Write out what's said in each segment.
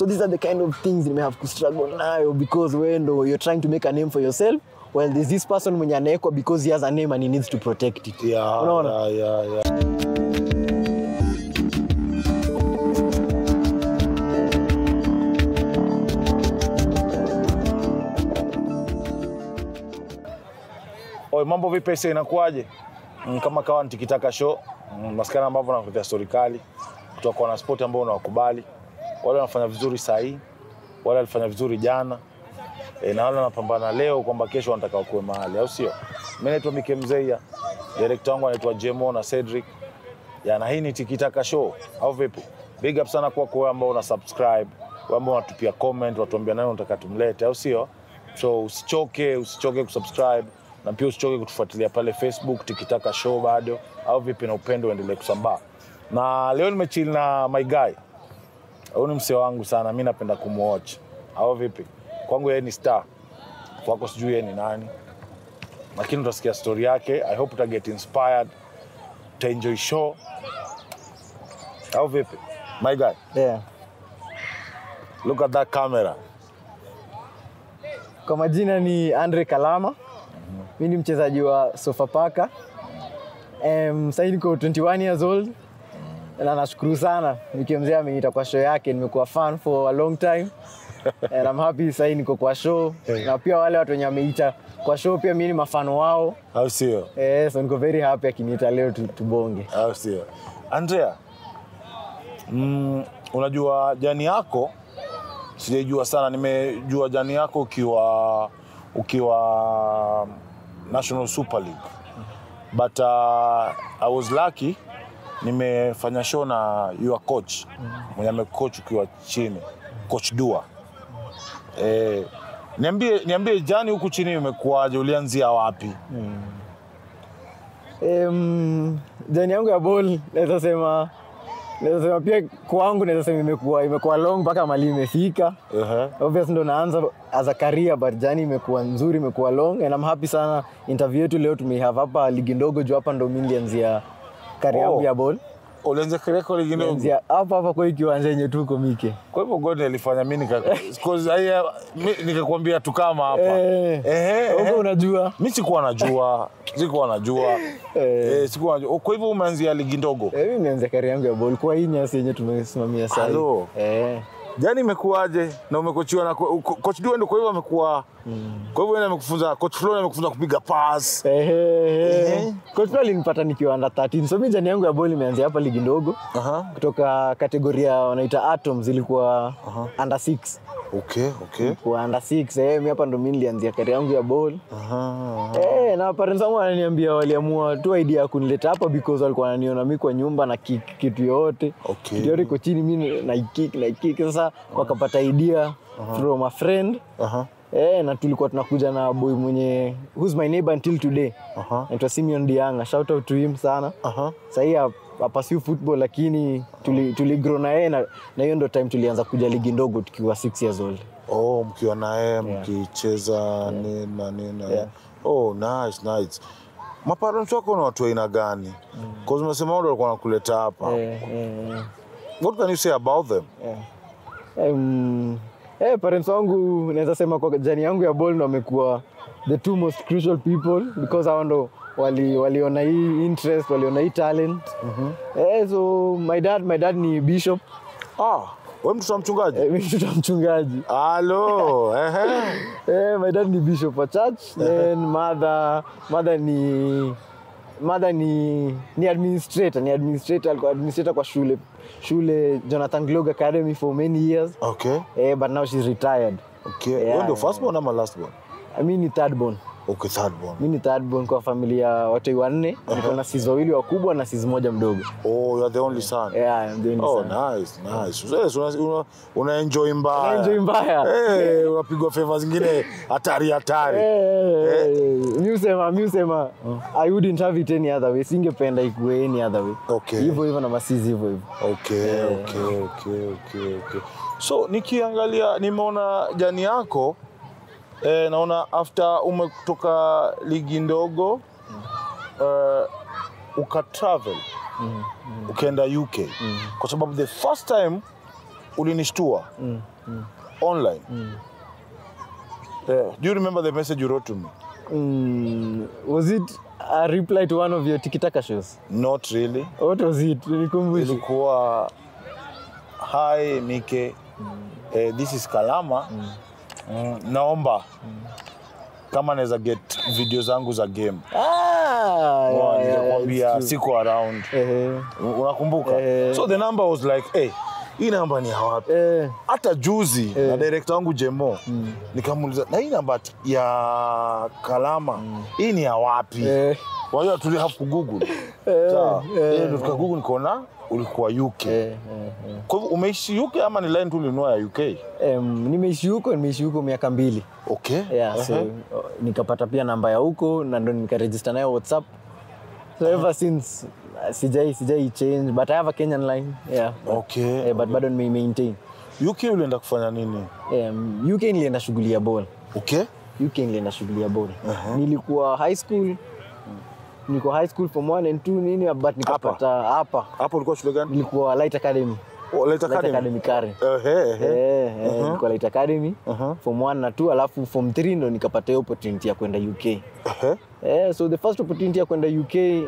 so these are the kind of things you may have to struggle nayo because wewe ndo you're trying to make a name for yourself while there's this person mwenye anaekwa because he has a name and he needs to protect it Yeah, Unaona? yeah, yeah, yeah. Oi, mambo vipi pesa inakuwaje? Mm, kama kawa ni tikitaka show mm, maskana ambavyo nakuletea stori kali kutoka kwa wanaspoti ambao unawakubali, wale wanafanya vizuri saa hii, wale walifanya vizuri jana e, na wale wanapambana leo kwamba kesho wanataka wakuwe mahali, au sio? Mimi naitwa Mike Mzeia, director wangu anaitwa Jemo na Cedric ya, na hii ni tikitaka show au vipi? Big up sana kwako wewe ambao una subscribe, wewe ambao unatupia comment, watuambia nani unataka tumlete, au sio? So usichoke, usichoke kusubscribe na pia usichoke kutufuatilia pale Facebook tikitaka show bado, au vipi? Na upendo uendelee kusambaa. Na leo nimechill na my guy, huyu ni msee wangu sana, mi napenda kumwatch, au vipi? Kwangu yeye ni star, kwako sijui yeye ni nani, lakini utasikia story yake. I hope uta get inspired, uta enjoy show, au vipi? My guy, yeah. look at that camera. kwa majina ni andre kalama mi ni mchezaji wa sofapaka um, sahii niko 21 years old na nashukuru sana nikimzee ameniita kwa show yake nimekuwa fan for a long time and I'm happy sahii niko kwa show na pia wale watu wenye wameita kwa show pia mi ni mafano wao au sio? eh, so niko very happy akiniita leo tu- tubonge au sio? Andrea, mm, unajua jani yako sijaijua sana, nimejua jani yako ukiwa ukiwa National Super League but uh, I was lucky nimefanya show na your coach mwenye amecoach ukiwa chini coach Dua eh, niambie, niambie jani huku chini imekuwaje, ulianzia wapi? um, jani yangu ya ball naweza sema naweza sema pia kwangu naweza sema imekuwa imekuwa long mpaka mali imefika Ehe. obvious ndo naanza as a career but jani imekuwa nzuri imekuwa long and I'm happy sana interview yetu leo tumehave hapa ligi ndogo juu hapa ndo mi nilianzia career yangu Oh. ya ball Ulianza kireko ligi ndogo? Nilianzia hapa hapa kwa hii kiwanja yenye tuko mike Kwa hivyo Godi alifanya mi nika- cause haya, mi- nikakwambia tu kama hapa Eh. Ehe, huko ehe. unajua mi sikuwa najua sikuwa najua eh, sikuwa najua. Kwa hivyo umeanzia ligi ndogo eh, mi nianzia career yangu ya ball kwa hii nyasi yenye tumesimamia sasa Hello. eh jani imekuwaje na umekochiwa na ko- ko- coach Dua ndo kwa hivyo amekuwa kwa hivyo yeye amekufunza coach Flo amekufunza kupiga pass Ehe. Coach Flo alinipata nikiwa under 13 so mi jani yangu ya ball imeanzia hapa ligi ndogo Aha. kutoka kategoria wanaita atoms ilikuwa under 6 okay okay kwa under 6 eh, mi hapa ndo mi nilianzia kari yangu ya ball Aha. eh, na parents wangu wananiambia waliamua tu idea ya kunileta hapa because walikuwa wananiona mi kwa nyumba na kick kitu yote Okay. kitu yote iko chini mi naikik naikik sasa wakapata idea from a friend Aha. Eh, na tulikuwa tunakuja na boy mwenye who's my neighbor until today Aha. naitwa Simeon Dianga shout out to him sana Aha. sahii apasiu football lakini tuli, tuli grow na yeye na na hiyo ndo time tulianza kuja ligi ndogo tukiwa 6 years old Oh, mkiwa naye mkicheza nini na nini na- Yeah. oh, nice, nice. maparents wako na watu aina gani mm. umesema wao ndo walikuwa wanakuleta hapa eh, eh, what can you say about them um, eh, parents wangu naweza sema kwa jani yangu ya ball ndo wamekuwa the two most crucial people because hao ndo wali- waliona hii interest waliona hii talent eh, so my dad my dad ni bishop ah, we mtoto wa mchungaji eh, mimi mtoto wa mchungaji halo ehe. Eh, my dad ni bishop wa church then mother mother ni mother ni ni administrator ni administrator alikuwa administrator kwa shule shule Jonathan Glog Academy for many years okay eh, but now she's retired okay Yeah, Wewe ndio yeah. first born ama last born I mean ni third born okay third born mi ni third born kwa familia watoi wanne niko na sisi wawili wakubwa na sisi moja mdogo oh you are the only son yeah, I'm the only oh son. nice nice yes, una, una, una enjoy mbaya Na enjoy mbaya Eh, unapigwa favor zingine hatari hatari mi usema mi usema i wouldn't have it any other way singependa ikuwe any other way Okay. hivyo hivyo na masizi hivyo hivyo Okay, okay, okay, okay, okay. So nikiangalia nimeona jani yako eh, naona after umetoka ligi ndogo eh, uka travel ukaenda UK kwa sababu the first time ulinishtua Mm, mm, online mm. yeah. do you remember the message you wrote to me Mm, was it a reply to one of your tikitaka shows not really what was it nikumbushe ilikuwa hi mike eh, this is kalama mm. naomba kama naweza get video zangu za game ah, yeah, yeah, yeah, nikakwambia it's true. siko around Ehe, unakumbuka Eh. so the number was like hey, hii namba ni ya wapi eh, hata juzi na director wangu jemo nikamuuliza na hii namba ya kalama hii ni ya wapi eh, wajua tuli have kugoogle eh, sawa eh, Eh, ndo tukagoogle nikaona ulikuwa uk eh, eh, eh. kwa hivyo umeishi uk ama ni line tu ulinunua ya uk Em, nimeishi huko nimeishi huko miaka mbili okay yeah, so Ehe. uh, nikapata pia namba ya huko na ndo nikaregister nayo whatsapp so ever since uh, sijai sijai change but i have a kenyan line yeah okay eh, but bado nime maintain uk ulienda kufanya nini um, uk nilienda shughuli ya ball okay uk nilienda shughuli ya ball nilikuwa high school nilikuwa high school from 1 and 2 nini but nikapata hapa hapo ulikuwa shule gani nilikuwa light academy oh, Light light Academy. academy kare Ehe, ehe. Eh, eh, nilikuwa light academy form 1 na 2 alafu form 3 ndo nikapata hiyo opportunity ya kwenda uk Ehe. Yeah, so the first opportunity ya kwenda UK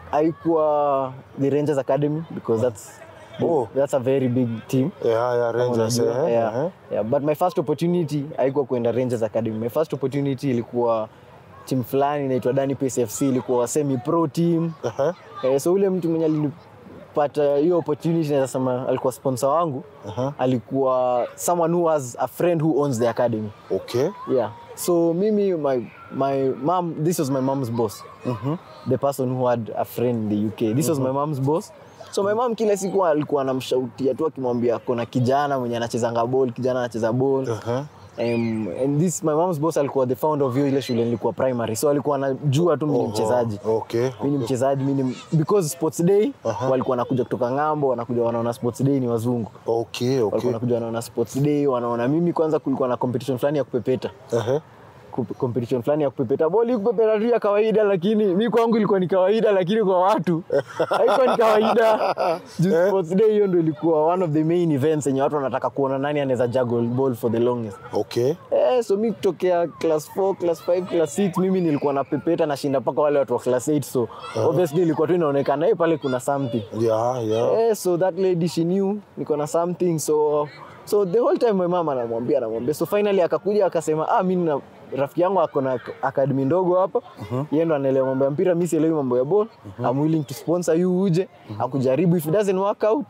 haikuwa the Rangers Academy because that's Oh. that's a very big team. Yeah, yeah, Rangers, Unajua? ehe, yeah. ehe. Yeah, but my first opportunity haikuwa kwenda Rangers Academy. My first opportunity ilikuwa team fulani inaitwa Dani Pace FC ilikuwa semi pro team. Ehe. Eh, so ule mtu mwenye alinipata hiyo opportunity naweza sema alikuwa sponsor wangu. Aha. Alikuwa someone who has a friend who owns the academy. okay Yeah. So mimi my my mom this was my mom's boss. The person who had a friend in the UK. This was my mom's boss. So my mom kila siku alikuwa anamshautia tu akimwambia kuna kijana mwenye anachezanga ball, kijana anacheza ball. Aha. Um, and this my mom's boss alikuwa the founder of hiyo ile shule nilikuwa primary. So alikuwa anajua tu mimi ni mchezaji. okay Mimi ni mchezaji, mimi ni because sports day walikuwa wanakuja kutoka ng'ambo, wanakuja wanaona sports day ni wazungu. okay Walikuwa okay wanakuja wanaona sports day, wanaona mimi kwanza kulikuwa na competition fulani ya kupepeta Ehe. kup- competition fulani ya kupepeta boli kupepeta tu ya kawaida lakini mi kwangu ilikuwa ni kawaida lakini kwa watu haikuwa ni kawaida Juu sports day hiyo ndo ilikuwa one of the main events yenye watu wanataka kuona nani anaweza juggle ball for the longest okay Eh, so mi kutokea class 4 class 5 class 6 mimi nilikuwa napepeta nashinda mpaka wale watu wa class 8 so obviously ilikuwa tu inaonekana hey, pale kuna something yeah yeah Eh, so that lady she knew niko na something so so the whole time my mama anamwambia anamwambia so finally akakuja akasema ah mimi na rafiki yangu ako na academy ndogo hapa yeye ndo anaelewa mambo ya mpira mimi sielewi mambo ya ball I'm willing to sponsor you uje akujaribu if it doesn't work out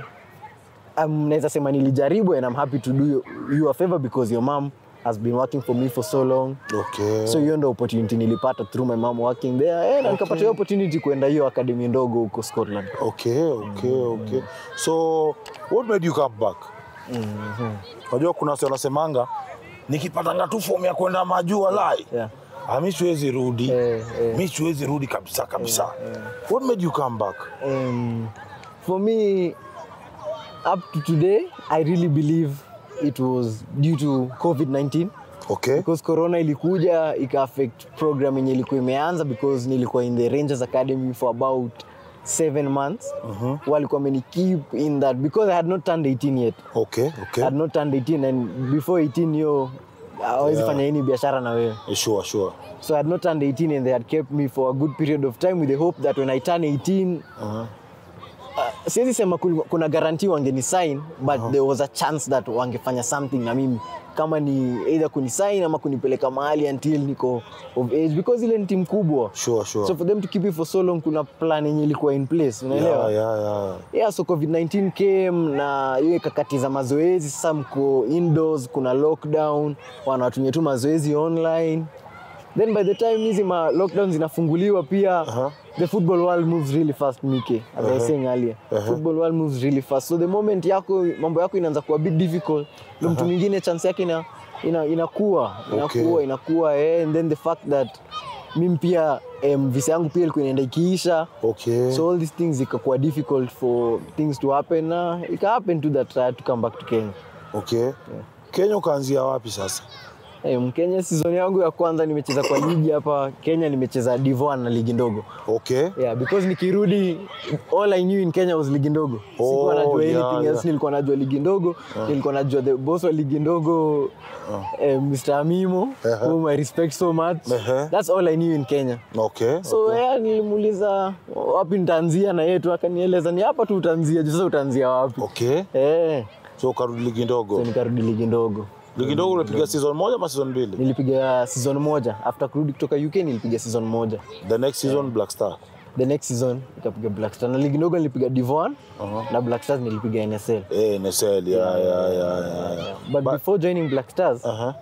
um, naweza sema nilijaribu and I'm happy to do you, you a favor because your mom has been working for me for so long okay so hiyo ndo opportunity nilipata through my mom working there eh, na nikapata hiyo opportunity kwenda hiyo academy ndogo huko Scotland okay okay okay so what made you come back unajua kuna wasi wanasemanga nikipatanga tu fomu ya kwenda majuu lai yeah. Ah, mi siwezi rudi Eh, eh. mi siwezi rudi kabisa kabisa what made you come back um, for me up to today i really believe it was due to covid-19 okay because corona ilikuja ika affect program yenye ilikuwa imeanza because nilikuwa in the rangers academy for about seven months walikuwa wameni keep in that because i had not turned 18 yet okay I okay had not turned 18 and before 18 hiyo hawezi Yeah. fanya hii biashara na wewe sure sure so i had not turned 18 and they had kept me for a good period of time with the hope that when i turn 18 uh-huh. siwezi sema kul- kuna guarantee wangeni sign but there was a chance that wangefanya something na mimi kama ni either kunisign ama kunipeleka mahali until niko of age because ile ni timu kubwa sure sure so for them to keep it for so long kuna plan yenye ilikuwa in place unaelewa yeah, yeah, yeah. yeah, so covid-19 came na hiyo kakati za mazoezi sasa mko indoors kuna lockdown wanawatumia tu mazoezi online then by the time hizi ma lockdown zinafunguliwa pia Aha. the football world moves really fast mike as I was saying earlier football world moves really fast so the moment yako mambo yako inaanza kuwa bit difficult ndo mtu mwingine chance yake ina, ina, inakuwa Okay. inakuwa inakuwa eh, and then the fact that mimi pia um, visa yangu pia ilikuwa inaenda ikiisha okay so all these things ikakuwa difficult for things to happen na ika happen to that I had to come back to Kenya okay kenya ukaanzia wapi sasa Eh, Mkenya season yangu ya kwanza nimecheza kwa ligi hapa Kenya, nimecheza Div1 na ligi ndogo. Okay. Yeah, because nikirudi all I knew in Kenya was ligi ndogo. Sikuwa Oh, najua yeah, anything else, yeah. nilikuwa najua ligi ndogo, nilikuwa najua the boss wa ligi ndogo eh, Mr. Amimo, Uh-huh. whom I respect so much. Uh-huh. That's all I knew in Kenya. Okay. So yeah, nilimuuliza wapi nitaanzia na yetu akanieleza ni hapa tu utaanzia, je, sasa utaanzia wapi? Okay. Eh, So ukarudi ligi ndogo. so nikarudi ligi ndogo. Ligi ndogo ulipiga season moja ama season mbili? Nilipiga season moja after kurudi kutoka UK nilipiga season moja. The next season Black Star. The next season nikapiga Black Stars na ligi ndogo nilipiga Div1 na Black Stars nilipiga NSL. Eh, NSL. Yeah, yeah, yeah, yeah, yeah. But, before joining Black Stars, Uh-huh.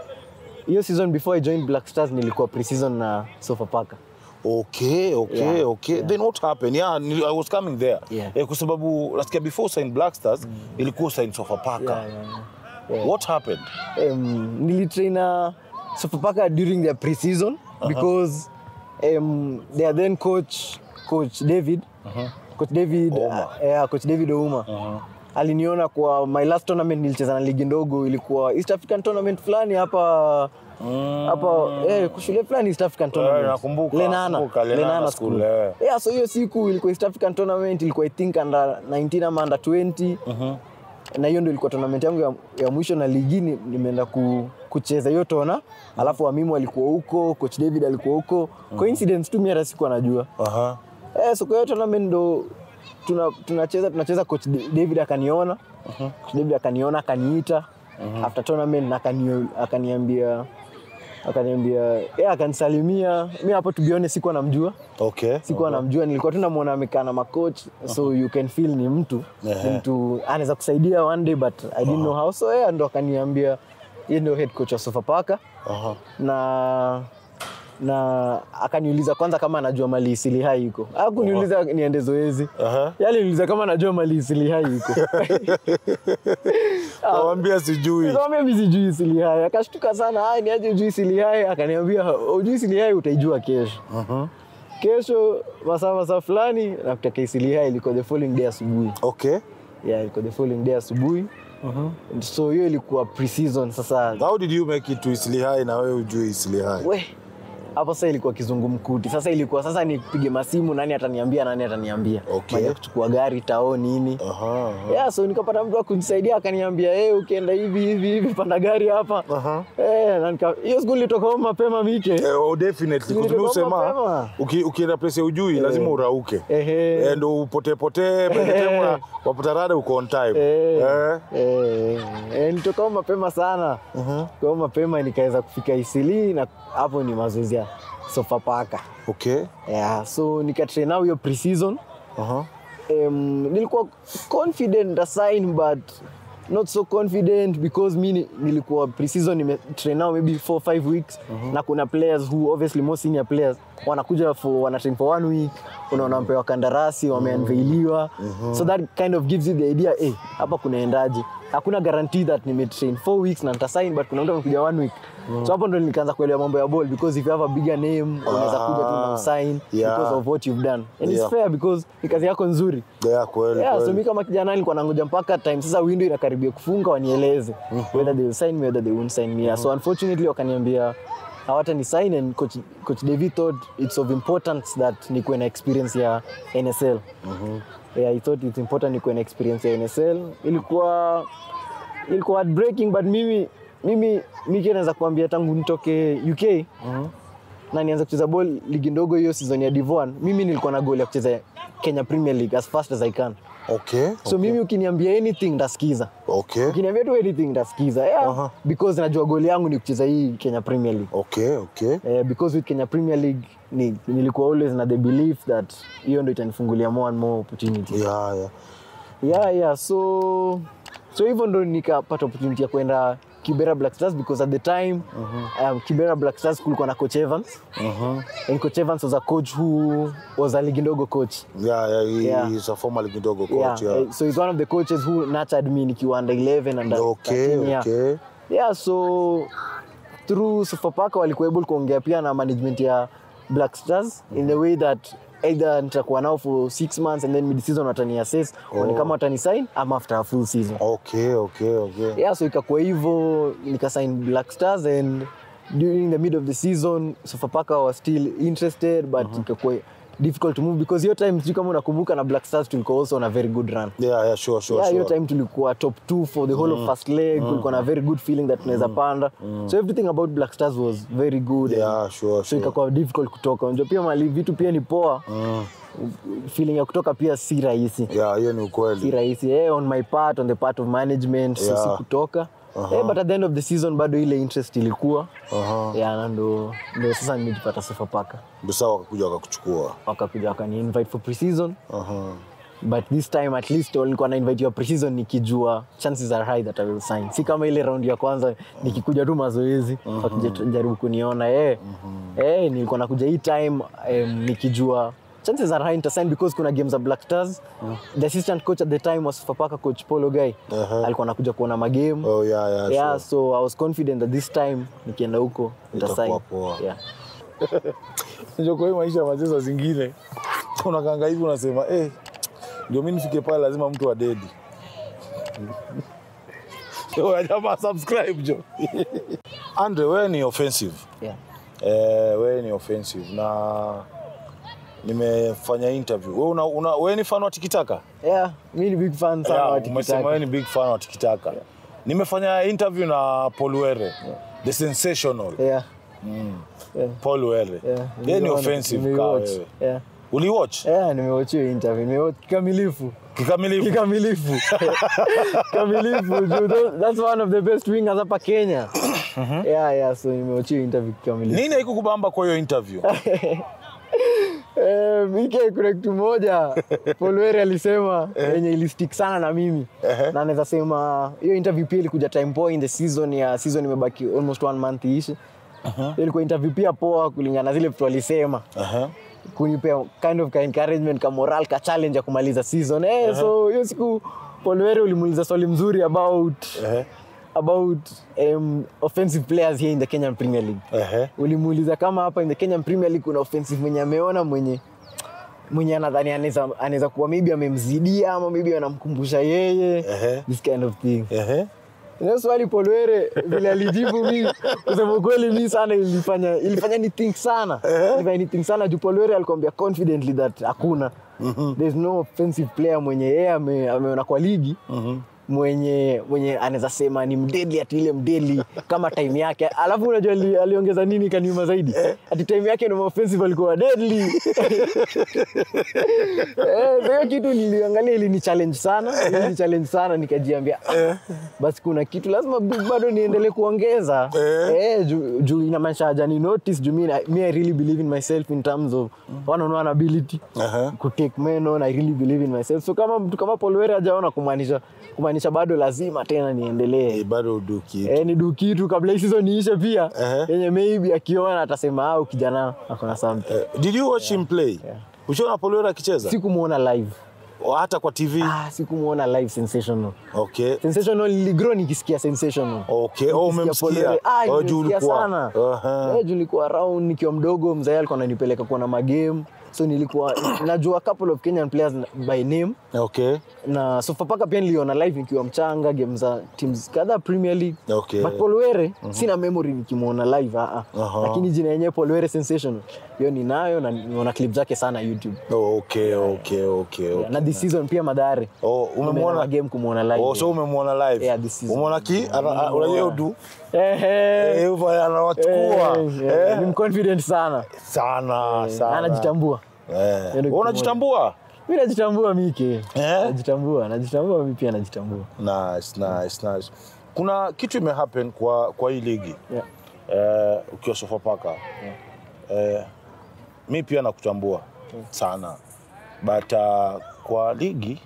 hiyo season before I joined Black Stars nilikuwa pre-season na Sofapaka. Okay, okay, Yeah, okay. Then what happened? Yeah, nili- I was coming there. Yeah. Eh, kwa sababu nasikia before sign Black Stars ilikuwa sign Sofapaka. Yeah, yeah, yeah. What happened? Um, nilitrain na Sofapaka during their pre-season because um, their then coach coach David coach David Ouma. uh, yeah, coach David Ouma aliniona kwa my last tournament nilicheza na ligi ndogo ilikuwa East African tournament fulani hapa hapa eh, shule fulani East African tournament nakumbuka, Lenana nakumbuka, Lenana School, school eh. yeah so hiyo siku ilikuwa East African tournament ilikuwa I think under 19 ama under 20 na hiyo ndio ilikuwa tournament yangu ya, ya mwisho na ligini nimeenda ku, kucheza hiyo tona alafu Wamimu alikuwa huko coach David alikuwa huko coincidence tu mimi hata sikuwa najua Aha. eh, so kwa hiyo tournament ndo tuna- tunacheza tunacheza coach Da- David akaniona coach David akaniona akaniita after tournament na akani, akaniambia akaniambia yeah, akanisalimia mi hapo to be honest sikuwa namjua Okay. sikuwa namjua nilikuwa tu namwona amekaa na macoach so you can feel ni mtu Ehe. ni mtu anaweza kusaidia one day but i didn't know how so yeah, ndo akaniambia yeye ndio head coach wa Sofapaka Aha. na na akaniuliza kwanza kama anajua mali Silihai iko hakuniuliza niende zoezi Aha. yale niuliza kama anajua mali Silihai iko Kawambia sijui. Nikamwambia mimi sijui Silihai akashtuka sana ah ni aje ujui Silihai akaniambia ujui Silihai utaijua kesho kesho masaa masaa fulani nakutaka Silihai ilikuwa the following day asubuhi Okay. yeah ilikuwa the following day asubuhi so hiyo ilikuwa pre-season sasa How did you make it to Isli High na wewe ujui Isli High? we hapo sasa ilikuwa kizungumkuti sasa ilikuwa sasa nipige masimu nani ataniambia nani ataniambia Okay. Maana kuchukua gari tao nini Aha. aha. yeah, so nikapata mtu akunisaidia akaniambia hey, ukienda hivi hivi hivi panda gari hapa Aha. Eh, na nika- hiyo siku nilitoka home mapema mike Eh, oh, definitely. Kwa sababu Nilitoka usema mapema. uki- ukienda place ya ujui lazima urauke. Ehe. Eh, ndo upotee potee by the time una- wapata rada uko on time. Eh. Eh. Eh, eh, nilitoka home mapema sana Kwa home mapema nikaweza kufika Isili na hapo ni mazoezi ya Sofapaka Okay. yeah, so nikatrain nao hiyo pre-season Aha. um, nilikuwa confident assign but not so confident because mi ni- nilikuwa preseason nimetrain nao maybe 4 5 weeks na kuna players who obviously more senior players wanakuja for wanatrain for one week unaona wamepewa kandarasi wameanveiliwa so that kind of gives you the idea eh hapa kunaendaje hakuna guarantee that nimetrain 4 weeks na nitasign but kuna mtu amekuja one week so hapo ndo nikaanza kuelewa mambo ya ball because if you have a bigger name unaweza kuja tu na usign Yeah. because of what you've done and Yeah. it's fair because ni kazi yako nzuri Yeah, kweli Yeah, so kweli. mi kama kijana nilikuwa nangoja mpaka time sasa window inakaribia kufunga wanieleze whether they will sign me whether they won't sign me. Yeah, so unfortunately wakaniambia hawata ni sign and coach, coach David thought it's of importance that nikuwe na experience ya NSL. Yeah, he thought it's important nikuwe na experience ya NSL. Ilikuwa ilikuwa heartbreaking but mimi mimi mimi naweza kuambia tangu nitoke UK na nianza kucheza ball ligi ndogo hiyo season ya Div1 mimi nilikuwa na goal ya kucheza Kenya Premier League as fast as I can Okay. so mimi ukiniambia anything ndasikiza Okay. ukiniambia tu anything ndasikiza yeah, Aha. because najua goli yangu ni kucheza hii Kenya Premier League Okay, okay. Eh, because with Kenya Premier League ni, nilikuwa always na the belief that hiyo ndo itanifungulia more and more opportunity Yeah, yeah. yeah, yeah. so so hivyo ndo nikapata opportunity ya kwenda Kibera Black Stars because at the time um, Kibera Black Stars kulikuwa na coach Evans and coach Evans was a coach who was a ligi ndogo coach Yeah, yeah, he, Yeah. he's a former kidogo yeah, coach. Yeah. eh, so he's one of the coaches who nurtured me nikiwa under 11 and under Okay, 13, yeah. okay. yeah so through Sofapaka walikuwa able kuongea pia na management ya Black Stars in the way that either nitakuwa nao for six months and then mid season watani assess oh. kama watani sign ama after a full season Okay, okay, okay. yeah so ikakuwa hivyo nikasign black stars and during the mid of the season sofapaka was still interested but ikakuwa difficult to move because hiyo time sijui kama unakumbuka na black stars tulikuwa also on a very good run Yeah, yeah, sure, sure, yeah, hiyo sure. time tulikuwa top two for the whole of first leg kulikuwa na very good feeling that tunaweza panda so everything about black stars was very good Yeah, sure, so sure. ikakuwa difficult kutoka unajua pia mali vitu pia ni poa feeling ya kutoka pia si rahisi Yeah, hiyo ni si ukweli. rahisi eh, on my part on the part of management so Yeah. si kutoka eh, but at the end of the season bado ile interest ilikuwa Aha. yeah, na ndo, ndo sasa nimejipata Sofapaka Ndio sawa wakakuja wakakuchukua. wakakuja wakani invite for preseason Aha. but this time at least walikuwa na invite ya preseason nikijua chances are high that I will sign si kama ile round ya kwanza nikikuja tu mazoezi wakija tu- jaribu kuniona eh eh nilikuwa nakuja hii time um, nikijua chances are high nitasign because kuna games za Black Stars the assistant coach at the time was Fapaka coach Polo Guy Aha. alikuwa anakuja kuona magame Oh, yeah, yeah, yeah sure. so I was confident that this time nikienda huko nitasign Itakuwa poa. yeah Unajua kwa hii maisha ya machezo zingine unakanga hivi unasema eh, ndio mimi nifike pale lazima mtu adedi. Yo, jamaa subscribe jo. Andre, wewe ni offensive. yeah Eh, wewe ni offensive na nimefanya interview. Wewe una, una wewe ni fan wa tikitaka? yeah mimi ni big fan sana Yeah, wa umesema tikitaka wewe ni big fan wa tikitaka. Nimefanya interview na Paul Were. The sensational yeah yeah Paul Were. Yeah, Yeye ni nimeona, offensive ka nimewatch. wewe. Yeah. Uliwatch Yeah, nimewatch hiyo interview. Nimewatch kikamilifu. kikamilifu? Kikamilifu. Kikamilifu. Juu tho- That's one of the best wingers hapa Kenya. Yeah, yeah, so nimewatch hiyo interview kikamilifu. Nini haikukubamba kwa hiyo interview? Eh, Mike kuna kitu moja Polweri alisema yenye ilistick sana na mimi na anaweza sema hiyo interview pia ilikuja time poa in the season ya season imebaki almost one month iishe ilikuwa interview pia poa kulingana na zile vitu alisema Aha. kunipea kind of ka encouragement ka moral ka challenge ya kumaliza season eh, so hiyo siku Polwere ulimuuliza swali mzuri about Ehe. about um, offensive players here in the Kenyan Premier League Ehe. ulimuuliza kama hapa in the Kenyan Premier League kuna offensive mwenye ameona mwenye mwenye anadhani anaweza anaweza kuwa maybe amemzidia ama maybe anamkumbusha yeye Ehe. this kind of thing Ehe. Ile swali Polwere vile alijibu mi kusema ukweli mi sana ilifanya ilifanya ni think sana ilifanya ni think sana juu Polwere alikwambia confidently that hakuna there's no offensive player mwenye yeye ame, ameona kwa ligi mwenye mwenye anaweza sema ni mdedli ati ile mdedli kama time yake alafu unajua ali, aliongeza nini kaniuma zaidi ati time yake na offensive alikuwa deadly eh, so hiyo kitu niliangalia ilini challenge sana ilini challenge sana nikajiambia ah, basi kuna kitu lazima b- bado niendelee kuongeza eh, juu juu inamaanisha hajani notice juu mi na- mi I really believe in myself in terms of one on one ability Aha. kutake men on I really believe in myself so kama mtu kama Paul Were hajaona kumaanisha kumaanisha bado lazima tena niendelee Eh, bado uduki. eh, ni du kitu kabla hii season iishe pia Ehe. yenye maybe akiona atasema au kijana akona something Eh, Did you watch him play? Ushaona Paul Were akicheza? sikumuona live O, Hata kwa TV? ah, sikumuona live sensational Okay. sensational iligrow nikisikia sensational Okay. Oh, Nikisikia Paul umemsikia. Were. ah, Oh, juu nimemsikia ulikuwa. sana Aha. eh, juu nilikuwa around nikiwa mdogo mzee alikuwa ananipeleka kuona magame so nilikuwa najua a couple of Kenyan players by name Okay. na Sofapaka pia niliona live nikiwa mchanga game za teams kadhaa Premier League Okay. but Paul Were sina memory nikimwona live ah, ah. Aha. lakini jina yenyewe Paul Were sensational hiyo ninayo na nimeona clip zake sana YouTube Oh, okay, okay, okay, okay. na this season pia Madare Oh, Nimeenda umemwona game kumwona live Oh, so umemwona live. Yeah, this season. Umeona ki? Ana- ana- Unajua udu? eh, eh, Eh, hivyo anawachukua. eh, eh, Eh, ni mconfident sana Sana, Eh, sana. anajitambua Eh. Ndio Wewe kitu unajitambua? mi najitambua mike Eh? najitambua najitambua mi pia najitambua Nice, nice, nice. Kuna kitu imehappen kwa kwa hii ligi yeah. eh, ukiwa Sofapaka eh, mi pia nakutambua sana but uh, kwa ligi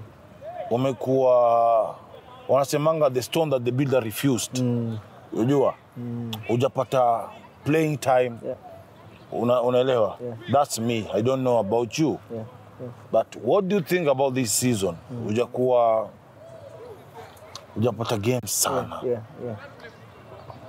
umekuwa wanasemanga the stone that the builder refused Mm, unajua hujapata playing time yeah, una, unaelewa Yeah. that's me i don't know about you yeah, yeah. but what do you think about this season hujakuwa hujapata games sana yeah, yeah.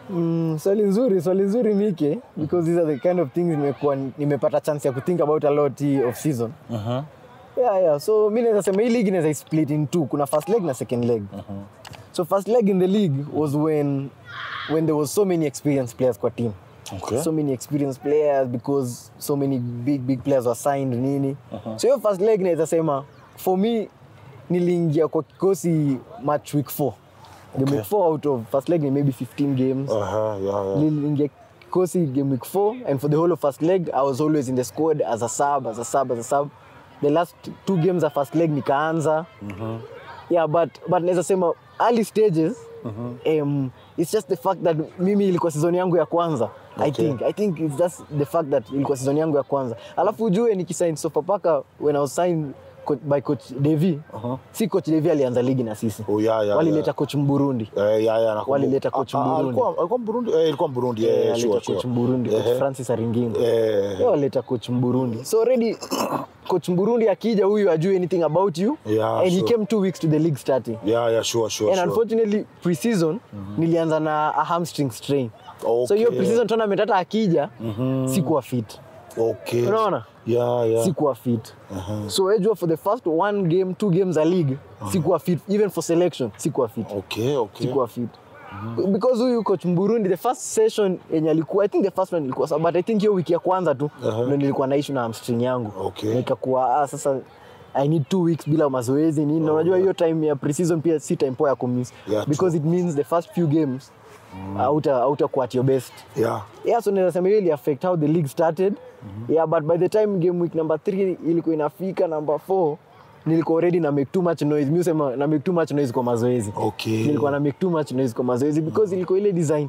Mm, swali nzuri, swali nzuri Mike, because these are the kind of things nimekuwa nimepata chance ya kuthink about a lot hii off season. Yeah, yeah. So mi naweza sema hii league inaweza split in two. Kuna first leg na second leg. So first leg in the league was when when there was so many experienced players kwa team. Okay. So many experienced players because so many big big players were signed nini. So hiyo first leg naweza sema for me niliingia kwa kikosi match week 4. Game Okay. week 4 out of first leg ni maybe 15 games. Aha, yeah, yeah. niliingia kikosi game week 4 and for the whole of first leg i was always in the squad as a sub as a sub as a sub the last two games of first leg nikaanza yeah but but naweza sema early stages um, it's just the fact that mimi ilikuwa season yangu ya kwanza i Okay. think i think it's just the fact that ilikuwa season yangu ya kwanza alafu ujue nikisign sofapaka when i was signed co- by coach devi si coach devi alianza ligi na sisi Oh, yeah, yeah, walileta yeah. coach mburundi Eh, yeah, yeah, nakumbuka. Walileta coach Ah, ah, Mburundi. alikuwa- alikuwa Mburundi? Eh, ilikuwa Mburundi. Eh, Eh, sure, alileta sure. coach Mburundi, coach Eh, Francis Aringingo. eh, Yeye waleta coach Mburundi. So already coach Mburundi akija huyu ajue anything about you Yeah, and he sure. came two weeks to the league starting. yeah, yeah, sure, sure, And sure. unfortunately pre-season nilianza na a hamstring strain. Okay. So hiyo pre-season tournament hata akija sikuwa fit. Okay. Unaona? Yeah, yeah. Sikuwa fit. So ejua for the first one game, two games a league, sikuwa fit. Even for selection, sikuwa fit. Okay, okay. sikuwa fit because huyu coach Mburundi the first session yenye alikuwa I think the first one ilikuwa sawa but I think hiyo wiki ya kwanza tu Aha. ndio nilikuwa na issue na hamstring yangu Okay. nikakuwa ah, sasa I need two weeks bila mazoezi nini na unajua hiyo time ya preseason pia si time poa ya kumiss Yeah, because it means the first few games hauta hautakuwa at your best Yeah. yeah so naweza sema hiyo ili affect how the league started yeah but by the time game week number 3 ilikuwa inafika number 4 nilikuwa already na make too much noise mimi sema na make too much noise kwa mazoezi Okay. nilikuwa na make too much noise kwa mazoezi because ilikuwa ile design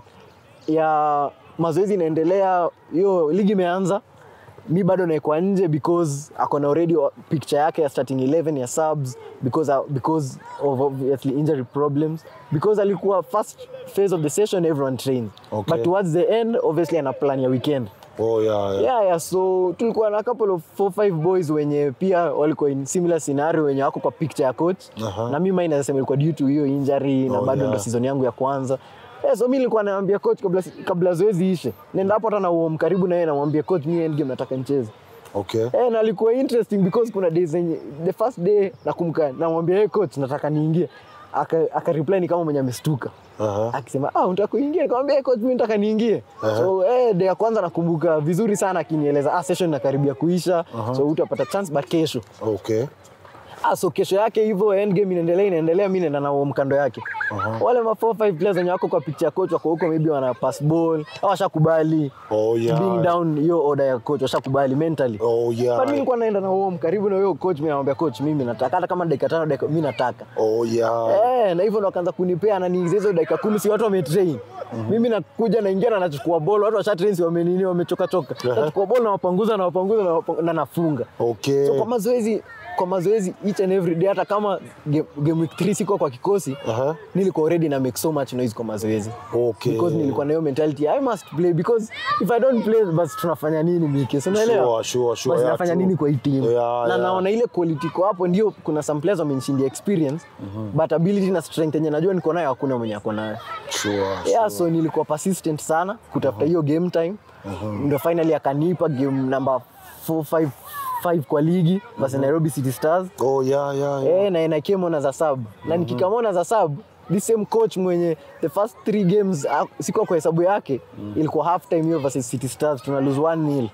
ya mazoezi inaendelea hiyo ligi imeanza mi bado naekwa nje because akona already wa- picture yake ya starting 11 ya subs because, uh, because of obviously injury problems because alikuwa first phase of the session everyone trained Okay. but towards the end obviously ana plan ya weekend Oh, yeah, yeah. yeah, yeah, so tulikuwa na couple of four five boys wenye pia walikuwa in similar scenario wenye wako kwa picture ya coach Aha. na mimi naweza sema ilikuwa due to hiyo injury na Oh, bado yeah. ndo season yangu ya kwanza yeah, so mi nilikuwa naambia coach kabla, kabla zoezi ishe nenda hapo hata na uom karibu na yeye namwambia coach mi end game nataka nicheze Okay. Eh, na alikuwa interesting because kuna days zenye the first day nakumbuka namwambia hey coach nataka niingie aka, aka reply ni kama mwenye amestuka Aha. akisema ah unataka kuingia nikamwambia hey, coach mimi nataka niingie so eh day ya kwanza nakumbuka vizuri sana akinieleza ah session inakaribia kuisha so utapata chance but kesho Okay. ah so kesho yake hivyo end game inaendelea inaendelea mimi naenda na huo mkando yake wale ma 4 5 players wenye wako kwa picture ya coach wako huko maybe wana pass ball au washakubali Oh, yeah. being down hiyo order ya coach washakubali mentally Oh, yeah. But mimi nilikuwa naenda na huo karibu na huyo coach, mimi namwambia coach, mimi nataka hata kama dakika tano dakika mimi nataka. Oh, yeah. Eh, na hivyo ndo akaanza kunipea ananiingiza hizo dakika kumi, si watu wametrain. Mimi nakuja naingia na nachukua ball, watu washa train si wamenini wamechoka choka. Nachukua ball na wapanguza na wapanguza na, wapa- na nafunga. Okay. So kwa mazoezi kwa mazoezi each and every day hata kama game, game week 3 sikuwa kwa kikosi Aha. nilikuwa already na make so much noise kwa mazoezi Okay. because nilikuwa na hiyo mentality I must play because if I don't play basi tunafanya nini Miki so unaelewa Sure, sure, sure. basi Yeah, nafanya true. nini kwa hii team Yeah, na yeah. naona ile quality iko hapo ndio kuna some players wamenishindia experience but ability na strength yenye najua niko nayo hakuna mwenye ako nayo Sure, yeah, so nilikuwa persistent sana kutafuta hiyo game time ndo finally akanipa game number 4 5 kwa ligi basi Nairobi City Stars Oh, yeah, yeah, yeah. eh, na na came on as a sub na nikikamona as a sub the same coach mwenye the first three games ah, sikuwa kwa hesabu yake ilikuwa half time hiyo versus City Stars tuna lose 1-0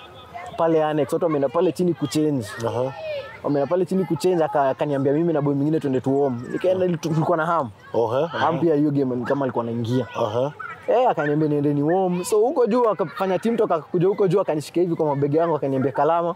pale annex watu wameenda pale chini kuchange Aha. wameenda pale chini kuchange aka- akaniambia mimi na boy mwingine twende tuom nikaenda ili tu- tulikuwa na ham Oh, eh? ham pia hiyo game ni kama alikuwa anaingia Aha. Eh, akaniambia niende ni warm. So huko juu akafanya team talk akakuja huko juu akanishika hivi kwa mabega yangu akaniambia Kalama,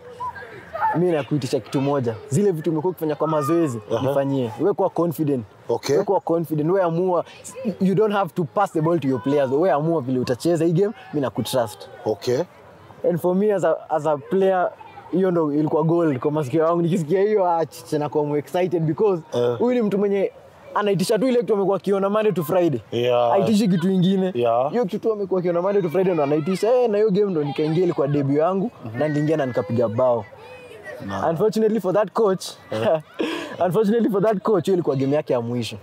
mimi nakuitisha kitu moja. Zile vitu umekuwa ukifanya kwa mazoezi, Aha. nifanyie. Wewe kuwa confident. Okay. Wewe kuwa confident. Wewe amua you don't have to pass the ball to your players. Wewe amua vile utacheza hii game, mimi nakutrust. Okay. And for me as a, as a player hiyo ndo ilikuwa gold kwa masikio yangu. Nikisikia hiyo achiche na kuwa excited because Eh. huyu ni mtu mwenye anaitisha tu ile kitu amekuwa akiona Monday to Friday. Yeah. Haitishi kitu ingine. Yeah. Hiyo kitu tu amekuwa akiona Monday to Friday ndo anaitisha. Eh, na hiyo game ndo nikaingia ilikuwa debut yangu na niliingia na nikapiga bao. Unfortunately for that coach, unfortunately for that coach hiyo ilikuwa game yake ya mwisho.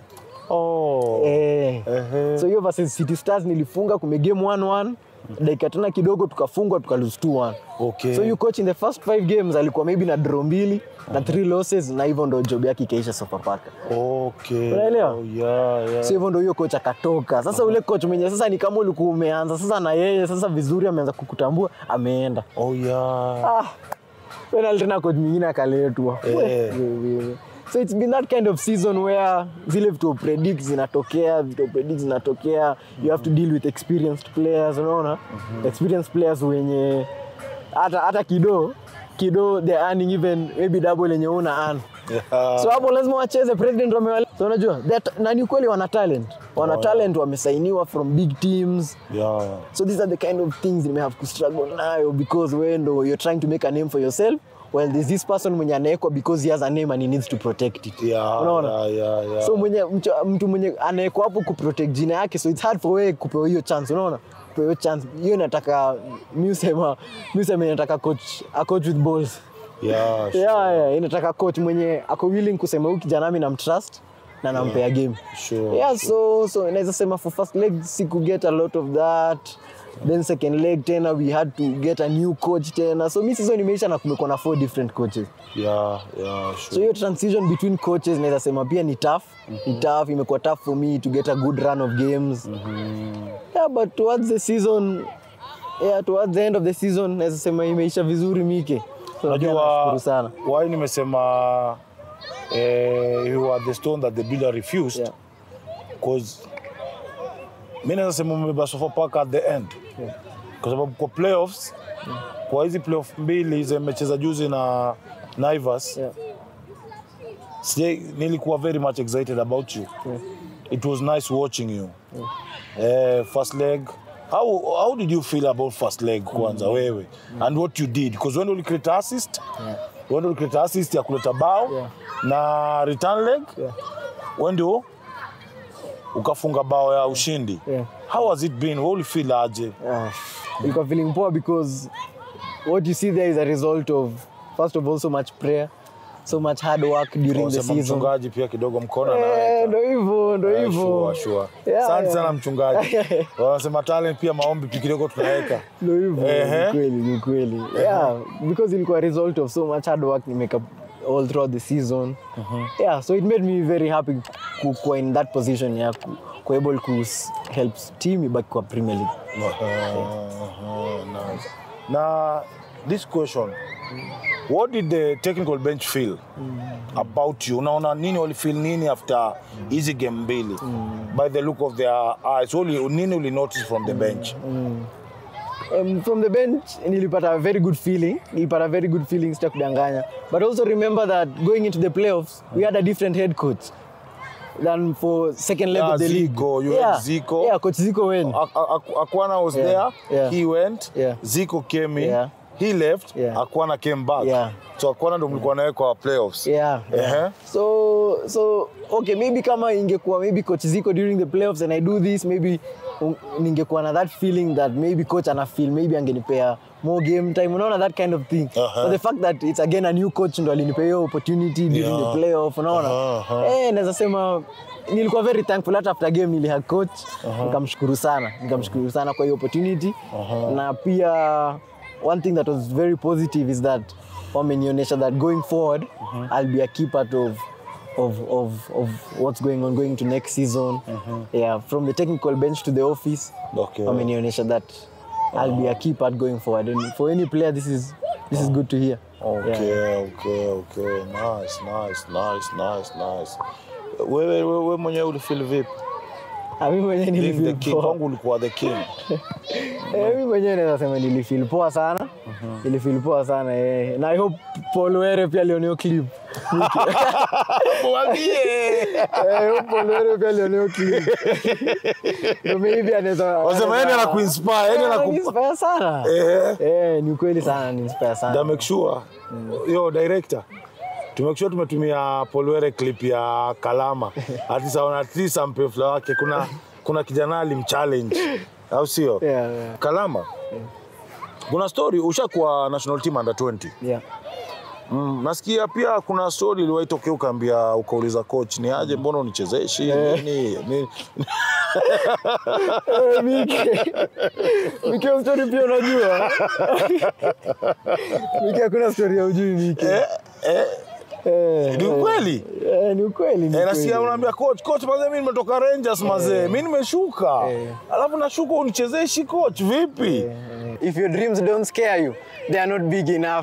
Oh. eh. Ehe. so hiyo versus City Stars nilifunga kume game 1-1 dakika tena kidogo tukafungwa tuka lose 2-1 Okay. so you coach in the first five games alikuwa maybe na draw mbili na three losses na hivyo ndo job yake ikaisha Sofapaka Okay. Unaelewa? Oh, yeah, yeah. so hivyo ndo hiyo coach akatoka sasa ule coach mwenye sasa ni kama ulikuwa umeanza sasa na yeye sasa vizuri ameanza kukutambua ameenda Oh, yeah. ah, penalty tena coach mwingine akaletwa Eh. Wewe. so it's been that kind of season where zile vitu predict zinatokea vitu predict zinatokea you have to deal with experienced players unaona experienced players wenye hata hata kido kido they're earning even maybe double yenye una earn Yeah. so hapo lazima wacheze president wamewale so unajua that- na ni kweli wana talent wana Oh, talent wamesainiwa from big teams Yeah. so these are the kind of things you may have to struggle nayo because wewe ndo you're trying to make a name for yourself well there's this person mwenye anaekwa because he has a name and he needs to protect it Yeah, unaona yeah, yeah, yeah. so mwenye mtu, mtu mwenye anaekwa hapo kuprotect jina yake so it's hard for wewe kupewa hiyo chance unaona kupewa hiyo chance hiyo inataka mi usema mi usema inataka coach a coach with balls Yeah, sure. yeah, yeah, inataka coach mwenye ako willing kusema huyu kijana mi namtrust na nampea game Sure, yeah, so so naweza sema for first leg siku get a lot of that then second leg tena we had to get a new coach tena so mi season imeisha na kumekuwa na four different coaches Yeah, yeah, sure. so hiyo transition between coaches naweza sema pia ni tough ni tough imekuwa tough for me to get a good run of games yeah but towards the season yeah towards the end of the season naweza sema imeisha vizuri mike so pia Najua nashukuru sana why nimesema eh, you are the stone that the builder refused Yeah. cause mi naweza sema umebeba Sofapaka at the end Yeah. kwa sababu kwa playoffs kwa hizi playoff mbili zimecheza juzi na Naivas yeah. sijai- nilikuwa very much excited about you Yeah. it was nice watching you eh, first leg how, how did you feel about first leg kwanza wewe and what you did because when ulicreate assist Yeah. when ulicreate assist ya kuleta bao Yeah. na return leg Yeah. we ndio ukafunga bao ya ushindi Yeah. how has it been Wewe ulifeel aje Ah, ilikuwa feeling poor because what you see there is a result of first of all so much prayer so much hard work during the Unasema season mchungaji pia kidogo mkono Eh, anaweka. ndo hivyo ndo Eh, hivyo sure, sure. Yeah, Asante yeah. sana mchungaji wanasema talent pia maombi pia kidogo tunaweka ndo hivyo Ehe. ni kweli ni kweli yeah because ilikuwa a result of so much hard work nimake up all throughout the season yeah so it made me very happy ku- kuwa in that position ya ku, ku able ku s- help team ibaki kwa premier league Uh-huh, nice. na this question what did the technical bench feel about you unaona nini walifeel nini after hizi game mbili by the look of their eyes Uli, nini uli notice from the bench um, from the bench nilipata a very good feeling nilipata a very good feeling sita kudanganya but also remember that going into the playoffs we had a different head coach than for second leg Yeah, of the league Zico, you had yeah. Zico. yeah coach Zico went Ak- Ak- Akwana was Yeah, there yeah. he went Yeah. Zico came in Yeah. he left Yeah. Akwana came back Yeah. so Akwana ndo mlikuwa naye kwa playoffs yeah, yeah. Ehe. so so okay maybe kama ingekuwa maybe coach Zico during the playoffs and I do this maybe um, ningekuwa na that feeling that maybe coach ana feel maybe angenipea more game time unaona that kind of thing Uh-huh. but the fact that it's again a new coach ndo alinipea hiyo opportunity during Yeah. the playoff unaona Uh-huh. eh naweza sema nilikuwa very thankful hata after game nilihag coach nikamshukuru sana nikamshukuru sana kwa hiyo opportunity na pia one thing that was very positive is that wamenionyesha that going forward I'll be a key part of of, of, of what's going on going to next season yeah from the technical bench to the office Okay. wamenionyesha that I'll be a key part going forward and for any player this is this is good to hear Okay, yeah. okay, okay. Nice, nice, nice, nice, nice. Wewe wewe mwenyewe ulifeel vipi? Ah, mimi mwenyewe Being the nilifeel king, poa. kwangu ulikuwa the king. Eh, mi mwenyewe naweza sema nilifeel poa sana nilifeel poa sana eh. na I hope Paul Were pia alioneo clip Mwambie. Eh, I hope Paul Were pia alioneo clip so maybe anaweza Wasema yeye anaweza- anakuinspire, yeye Eh, anaku- ananiinspire sana Eh. eh ni ukweli sana ni inspire Da sana make sure. Yo director. Tumake sure tumetumia Polwere clip ya Kalama. At least aona at least ampe flow wake. Kuna kuna kijana alimchallenge. Au sio? yeah, yeah, Kalama. Kuna story ushakuwa national team under 20. yeah. Mm, nasikia pia kuna story iliwahi tokea ukaambia ukauliza coach ni aje mbona unichezeshi nini nini Eh, Mike. Mike hiyo story pia unajua. Mike hakuna story ya ujui Mike. eh, eh, Eh, ni eh. ukweli Eh, ni ukweli ni Eh, nasikia ukweli. unaambia coach coach mazee mimi nimetoka Rangers mazee mimi nimeshuka Eh. alafu nashuka unichezeshi coach vipi If your dreams don't scare you, they are not big enough.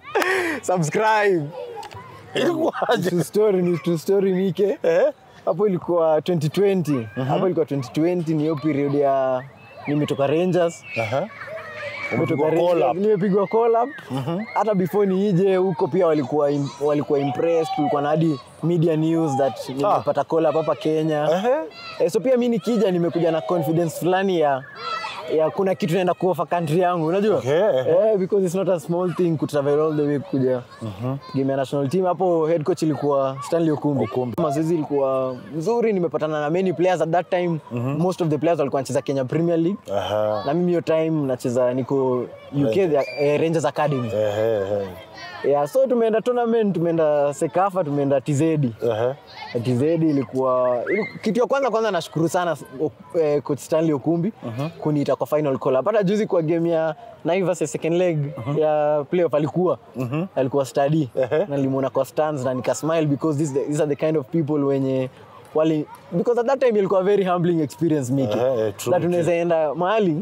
Subscribe. ilikuwaje True story ni true story Mike. eh Hapo ilikuwa 2020. Hapo ilikuwa 2020 ni hiyo period ya nimetoka Rangers. aha Nimetoka Umepigwa call Rangers, up. nimepigwa call up. Hata before niije huko pia walikuwa im- walikuwa impressed, kulikuwa na hadi media news that nimepata call up hapa Kenya. Ehe. Eh, so pia mi nikija nimekuja na confidence fulani ya ya kuna kitu naenda kuofa country yangu unajua Okay. eh, because it's not a small thing kutravel all the way kuja game ya national team hapo head coach ilikuwa Stanley Okumbi, Okumbi. mazoezi ilikuwa nzuri nimepatana na many players at that time most of the players walikuwa wanacheza Kenya Premier League Aha. na mimi hiyo time nacheza niko UK eh, Rangers Academy Ehe, ehe. yeah, so tumeenda tournament tumeenda Sekafa tumeenda TZ Ehe. TZ ilikuwa ili- kitu ya kwanza kwanza nashukuru sana o- eh, coach Stanley Okumbi kuniita kwa final call up. Hata juzi kwa game ya Naivas ya second leg ya playoff alikuwa alikuwa study Ehe. na nilimuona kwa stands na nika smile because this, these are the kind of people wenye wali because at that time ilikuwa a very humbling experience Miki Ehe, eh, true, that unaweza enda mahali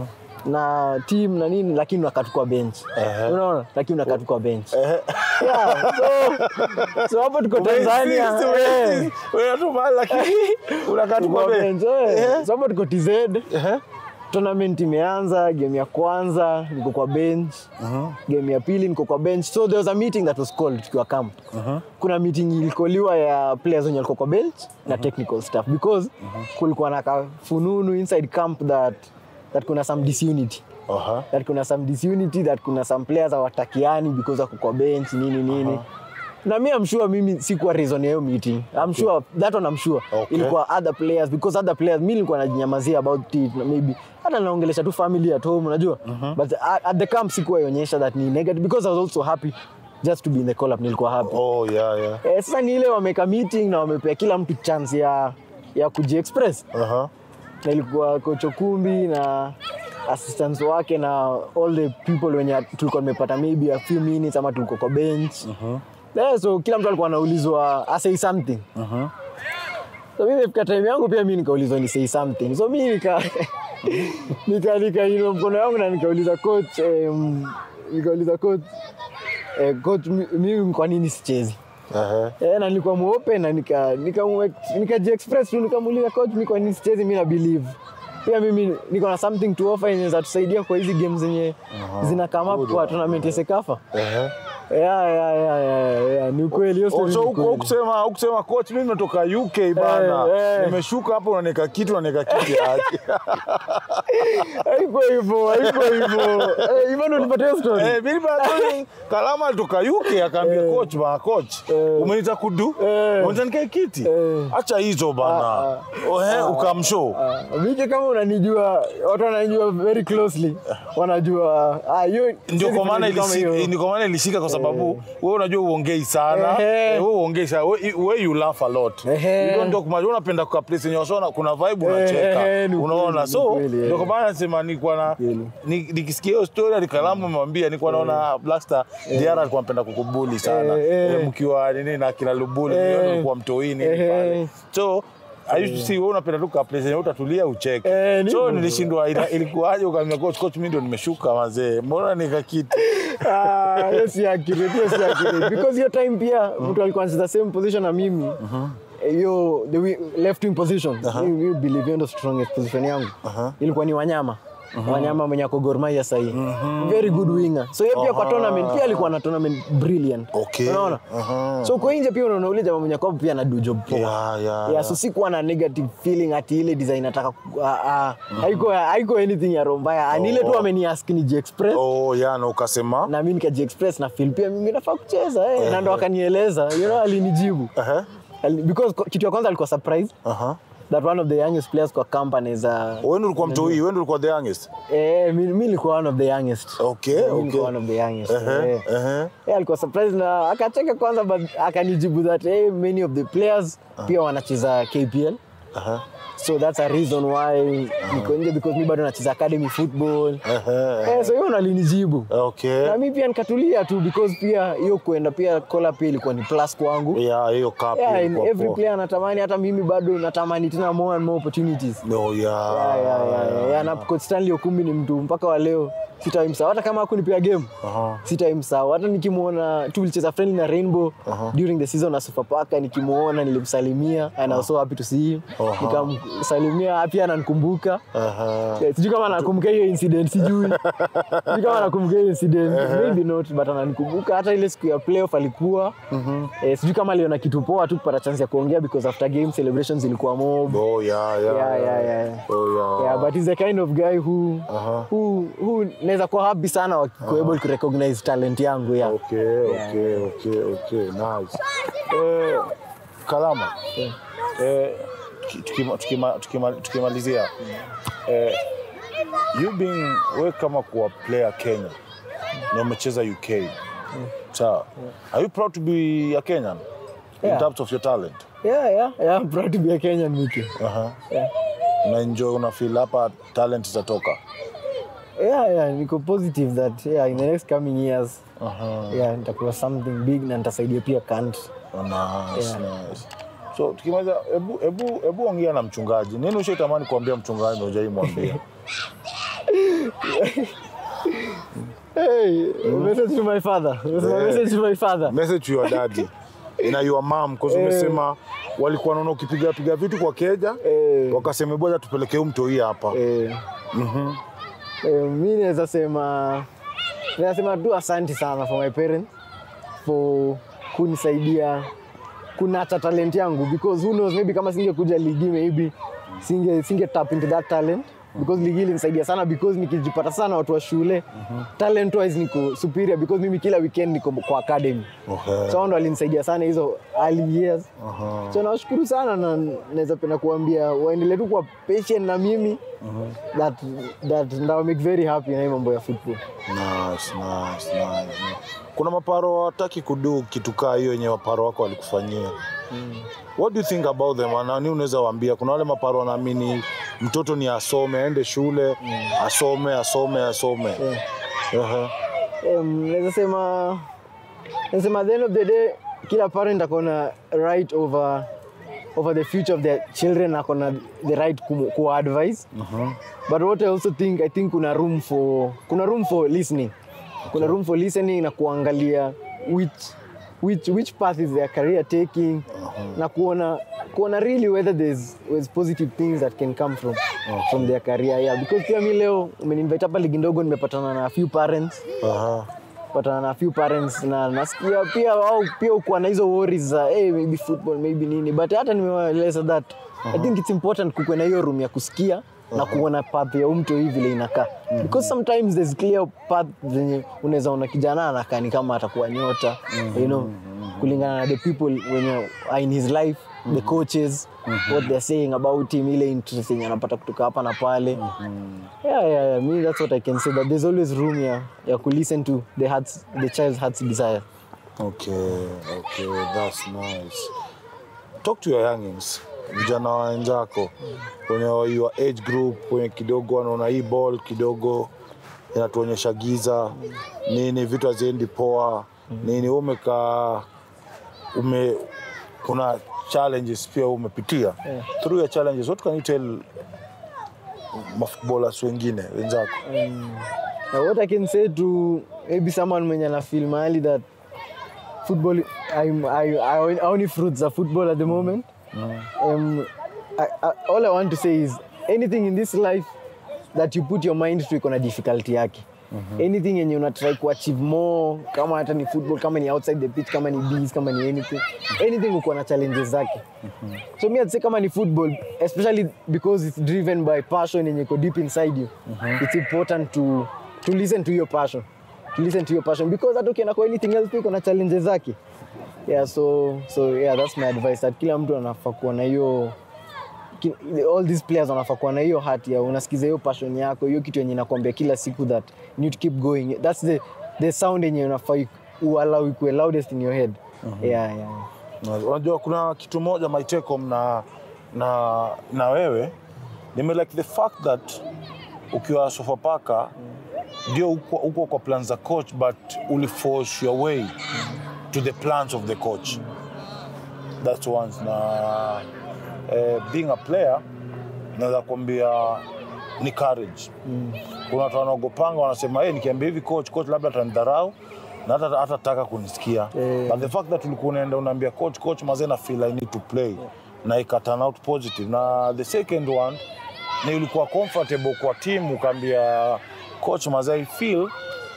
na team na nini lakini unakaa tu kwa bench Ehe. unaona lakini unakaa tu kwa bench Ehe. yeah, so, so hapo tuko Tanzania Umeinsist, eh. umeinsist. Wewe tu mahali lakini unakaa tu kwa bench. Ehe. sababu tuko TZ Ehe. tournament imeanza game ya kwanza niko kwa bench game ya pili niko kwa bench so there was a meeting that was called tukiwa camp kuna meeting ilikoliwa ya players wenye walikuwa kwa bench na technical staff because kulikuwa na kafununu inside camp that that kuna some disunity Aha. that kuna some disunity that kuna some players hawatakiani because wako kwa bench nini nini na mi I'm sure mimi sikuwa reason ya hiyo meeting I'm sure that one I'm sure Okay. ilikuwa other players because other players mi nilikuwa najinyamazia about it na maybe hata naongelesha tu family at home unajua but at, at the camp sikuwa ionyesha that ni negative because I was also happy just to be in the call up nilikuwa happy Oh, yeah, yeah. eh, sasa ni ile wameka meeting na wamepea kila mtu chance ya ya kujiexpress Aha. na ilikuwa kocho kumbi na assistants wake na all the people wenye tulikuwa tumepata maybe a few minutes ama tulikuwa kwa bench yeah, so kila mtu alikuwa anaulizwa asay something so mimi ifika time yangu pia mi nikaulizwa ni say something so mi nika nika nikainua mkono yangu na nikauliza coach um, nikauliza coach eh, coach mi- mimi kwa nini sichezi Ehe. Eh, na nilikuwa mweupe na nika nika nikajiexpress tu nikamuuliza coach mimi kwa nini sichezi mimi na believe pia mimi niko na something to offer inaweza tusaidia kwa hizi games zenye zina come up kwa tournament ya Sekafa Ehe. yeah, yeah, yeah, yeah, yeah. ni ukweli hiyo Oh, story so ni huku- ukweli. hukusema hukusema coach mimi nimetoka UK bana Eh, eh. nimeshuka hapo unanika kitu unanika kiti aje haiko hivyo haiko hivyo Eh, hivyo ndo nipata hiyo story Eh, mimi bana Tony, Kalama alitoka UK akaambia coach bana coach umeniita kudu Eh. umeniita nikae kiti Eh. acha hizo bana Ah, oh, eh, ukamshow Ah, Mike kama unanijua watu wananijua very closely wanajua ah, hiyo ndio siwezi kwa maana kufanya kitu kama ilisi- hiyo. ndio kwa maana ilishika kwa sababu wewe unajua uongei sana Ehe. Eh, wewe uongei sana wewe wewe you laugh a lot Ehe. ndio ndio kwa maana unapenda kwa place yenye wasona kuna vibe Ehe, unacheka ni unaona ukweli, so ni ukweli, ndio eh. kwa maana nasema nilikuwa na Kweli. ni- nikisikia hiyo story alikalamu amemwambia nilikuwa naona Blackstar Diarra alikuwa anapenda kukubuli sana Eh, eh. Eh, mkiwa nini na kina Lubuli Eh. ndio alikuwa mtoini Ehe. pale so I used to see wewe unapenda tu ka place yenye utatulia ucheke Eh, ni so hivyo. nilishindwa ila- ilikuwaje ukaambia coach coach mimi ndio nimeshuka mazee mbona nikakiti Ah, hiyo si accurate, hiyo si accurate. Because hiyo time pia mtu alikuwa anacheza same position na mimi Eh, hiyo the wi- left wing position Mi- mi believe hiyo ndo strongest position yangu ilikuwa ni wanyama wanyama mwenye ako Gor Mahia sahii very good winger so hiyo pia kwa tournament pia alikuwa na tournament brilliant Okay. unaona Aha. so kwa nje pia unaona ule jamaa mwenye kwa pia na do job poa Yeah, yeah, yeah, so sikuwa na negative feeling ati ile design nataka ku- ah, ah, haiko haiko anything ya roho mbaya Ah, ni ile tu ameniask nijiexpress Oh, ya na ukasema na mi nikajiexpress na feel pia mimi nafaa kucheza eh. na ndo akanieleza you know, alinijibu Aha. Ali- because ko- kitu ya kwanza alikuwa surprise Aha. that one of the youngest players kwa camp anaweza Wewe ndio ulikuwa mtoi, wewe ndio ulikuwa the youngest. eh mi mi nilikuwa one of the youngest Okay, Mi okay. nilikuwa one of the youngest Ehe, eh. ehe. Yeah, alikuwa surprised na akacheka kwanza but akanijibu that hey, many of the players pia wanacheza KPL Aha. so that's a reason why niko nje because mi bado nacheza academy football Ehe. eh, so hiyo nalinijibu Okay. na mi pia nikatulia tu because pia hiyo kuenda pia kola pia ilikuwa ni plus kwangu Yeah, hiyo cup yeah, and ilikuwa every poa. player anatamani hata mimi bado natamani tena more and more opportunities No, yeah. yeah, yeah, yeah, yeah. Yeah, na coach Stanley Okumbi ni mtu mpaka wa leo sitaimsahau hata kama hakunipea game Aha. sitaimsahau hata nikimwona tulicheza friendly na Rainbow during the season na Sofapaka nikimwona nilimsalimia and I was so happy to see him Aha. nikamsalimia pia ananikumbuka Aha. Yeah, sijui kama anakumbuka hiyo incident sijui sijui kama anakumbuka hiyo incident maybe not but ananikumbuka hata ile siku ya playoff alikuwa eh, sijui kama aliona kitu poa tu kupata chance ya kuongea because after game celebrations ilikuwa mob Oh, yeah, yeah. Yeah, yeah, yeah. Oh, yeah. yeah but he's the kind of guy who Aha. who who naweza kuwa happy sana wakikuwa able to recognize talent yangu yeah. Okay, okay, okay, okay. Nice. Eh, Kalama. Eh, tuki- tukima- tukima- tukima- tukimalizia eh, you being we kama kuwa player Kenya na umecheza UK sawa are you proud to be a Kenyan in Yeah. terms of your talent Yeah, yeah, yeah, I'm proud to be a Kenyan Miki. Aha. Yeah. una enjoy una feel hapa talent itatoka Yeah, yeah, niko positive that yeah, in the next coming years Aha. yeah, nitakuwa something big na nitasaidia pia country. Oh, nice, Yeah. nice. So tukimaliza, hebu hebu hebu ongea na mchungaji. Nini ushaitamani kuambia mchungaji na hujaimwambia? Hey, message to my father. Yeah. Message to my father. Message to your daddy na your mom because umesema walikuwa naona ukipiga piga vitu kwa keja Eh. wakasema bwana tupelekee huyu mtoi hapa. Eh, eh, mi naweza sema naweza sema tu asante sana for my parents for kunisaidia kunata talent yangu because who knows maybe kama singekuja ligi maybe singe, singe tap into that talent because ligi ilinisaidia sana because nikijipata sana watu wa shule talent wise niko superior because mimi kila weekend niko kwa academy Okay. so hao ndo walinisaidia sana hizo early years Aha. so nawashukuru sana na naweza penda kuambia waendelee tu kuwa patient na mimi that, that ndawa make very happy na hii mambo ya football Nice, nice, nice. Kuna maparo hawataki kudu kitu kaa hiyo yenye maparo wako walikufanyia. What do you think about them? Nani unaweza waambia? Kuna wale maparo wanaamini mtoto ni asome, aende shule, asome, asome, asome. Aha. um, naweza sema naweza sema at the end of the day kila parent akona right over over the future of their children akona the right ku, ku advise but what i also think i think kuna room for kuna room for listening kuna room for listening na kuangalia which which which path is their career taking na kuona kuona really whether there's, there's positive things that can come from from their career yeah because pia mi leo umeninvite hapa ligi ndogo nimepatana na a few parents Aha. patana na few parents na nasikia pia wao pia ukuwa na hizo worries za hey, maybe football maybe nini but hata nimewaeleza that i think it's important kukuwe na hiyo room ya kusikia na kuona path ya umto hii vile inakaa because sometimes there's clear path zenye unaweza ona kijana anakaa ni kama atakuwa nyota you know kulingana na the people wenye are in his life the coaches what they're saying about him ile interest yenye anapata kutoka hapa na pale yeah, yeah, yeah. Me, that's what I can say. That there's always room yeah, yeah, to listen to the heart's, the child's heart's desire. Okay, okay, that's nice. Talk to your youngins, vijana wenzako kwenye your age group, kwenye kidogo wanaona hii ball kidogo inatuonyesha giza nini, vitu haziendi poa nini. Wewe umekaa ume, kuna challenges pia umepitia through your challenges, what can you tell mafootballers wengine wenzako? Now, what I can say to maybe someone mwenye na feel mahali that football, I'm, I, I, I only fruits of football at the moment. Um, I, I, all I want to say is anything in this life that you put your mind to iko na difficulty yake. Anything yenye una try kuachieve more kama hata ni football kama ni outside the pitch kama ni bees kama ni anything anything uko na challenges zake so me I'd say kama ni football especially because it's driven by passion yenye iko deep inside you it's important to to listen to your passion to listen to your passion because hata ukienda kwa anything else pia iko na challenges zake yeah so so yeah that's my advice that kila mtu anafaa kuwa na hiyo ki- all these players wanafaa kuwa na hiyo hati ya unasikiza hiyo passion yako hiyo kitu yenye inakwambia kila siku that you need to keep going that's the, the sound yenye unafaa uallow ikuwe loudest in your head yeah, yeah, yeah. Na- Unajua kuna kitu moja my take home na, na, na wewe nime like the fact that ukiwa Sofapaka ndio uko, uko kwa plan za coach but uliforce your way to the plans of the coach that's once na eh, being a player naweza kuambia ni courage kuna watu wanaogopanga wanasema hey, nikiambia hivi coach coach labda atanidharau na hata hatataka kunisikia Eh. but the fact that ulikuwa unaenda unaambia coach coach mazee na feel I need to play na ika turn out positive na the second one ni ulikuwa comfortable kwa team ukaambia coach mazee I feel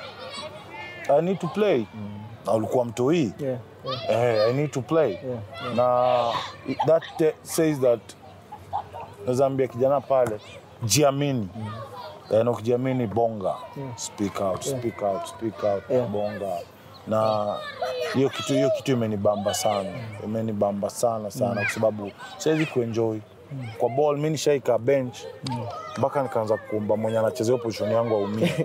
I need to play na ulikuwa mtoii Yeah, yeah, eh, I need to play yeah. na that te- says that nazaambia kijana pale jiamini Eh, na ukijiamini bonga speak out speak out speak out Yeah. bonga na hiyo kitu hiyo kitu imenibamba sana imenibamba sana sana kwa sababu siwezi kuenjoy kwa ball mi nishaika bench mpaka nikaanza kuomba mwenye anachezea hiyo position yangu aumie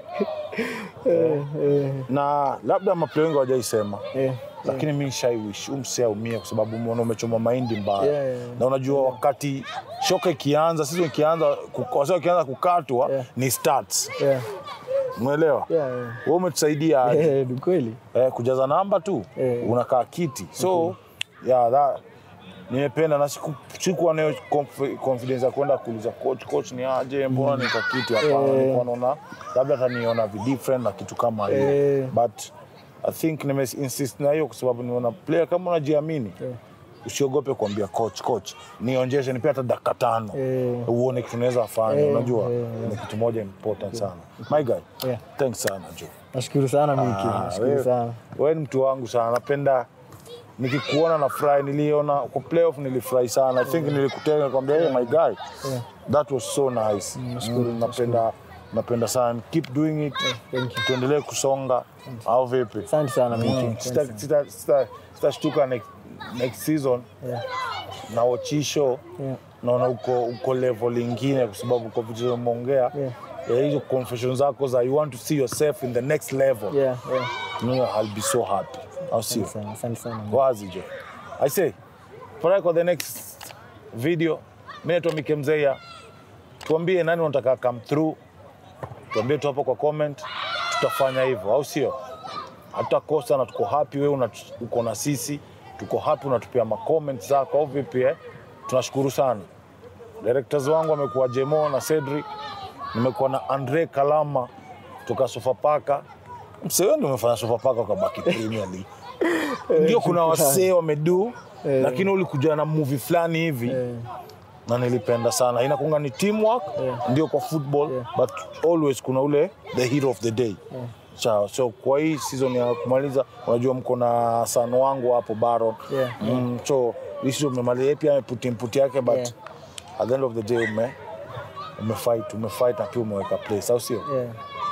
Eh, eh, na labda maplay wengi hawajaisema eh, lakini mi shaiwish umse aumie kwa sababu umeona umechoma mahindi mbaya Yeah, yeah, yeah. na unajua wakati shoka ikianza sisi ikianza wasa ikianza kukatwa Yeah. ni starts yeah, umeelewa yeah, yeah. wewe umetusaidia aje Eh, ni kweli eh, kujaza namba tu Yeah. unakaa kiti so yeah, that nimependa na siku- sikuwa nayo conf- confidence ya kwenda kuuliza coach coach ni aje mbona nika kiti hapana Yeah. nilikuwa naona labda ataniona vi different na kitu kama hiyo Yeah. but I think nime insist na hiyo kwa sababu niona player kama unajiamini Yeah. usiogope kuambia coach coach nionjeshe nipe hata dakika tano Eh, uone kitu naweza fanya Yeah, unajua yeah, ni kitu moja important sana my guy yeah. thanks sana Joe nashukuru sana Miki, Ah, nashukuru wewe- sana wewe ni mtu wangu sana napenda nikikuona na furahi niliona kwa playoff nilifurahi sana i think nilikutenga kwambia hey, my guy that was so nice mm, napenda napenda sana keep doing it thank you. tuendelee kusonga au vipi asante sana Miki, asante Sita- sana. sita- sita- sitashtuka next, next season Yeah, na ochisho yeah, naona uko, uko level ingine kwa sababu kwa vitu umeongea Yeah. ya hizo confession zako za you want to see yourself in the next level yeah, yeah. no, I'll be so happy au sio Asante sana, asante sana wazi jo i say pray for the next video mi naitwa Mike Mzeya tuambie nani unataka come through tuambie tu hapo kwa comment tutafanya hivyo au sio hatutakosa na tuko happy wewe una- uko na sisi tuko happy unatupia ma comments zako au vipi eh tunashukuru sana directors wangu wamekuwa Jemo na Cedric nimekuwa na Andre Kalama kutoka Sofapaka msee ndio umefanya Sofapaka ukabaki Premier League ndio kuna wasee wamedu Eh. lakini ulikuja na movie fulani hivi Eh, na nilipenda sana inakunga ni teamwork Yeah. ndio kwa football Yeah. but always kuna ule the hero of the day Yeah. Sawa, so kwa hii season ya kumaliza unajua mko na san wangu hapo Baron Yeah, mm, so hii season umemaliza yeye pia ameputi input yake but Yeah. at the end of the day ume umefight umefight na pia umeweka place au sio yeah.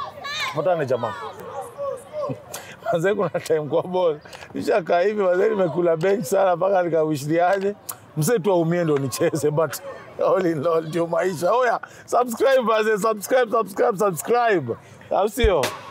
Patane jamaa. Mazee kuna time kwa ball. Nishakaa hivi mazee nimekula bench sana mpaka nikawishliaje. Mzee tu aumie ndo nicheze but all in all ndio maisha. Oya, subscribe mazee, subscribe, subscribe, subscribe. Au sio?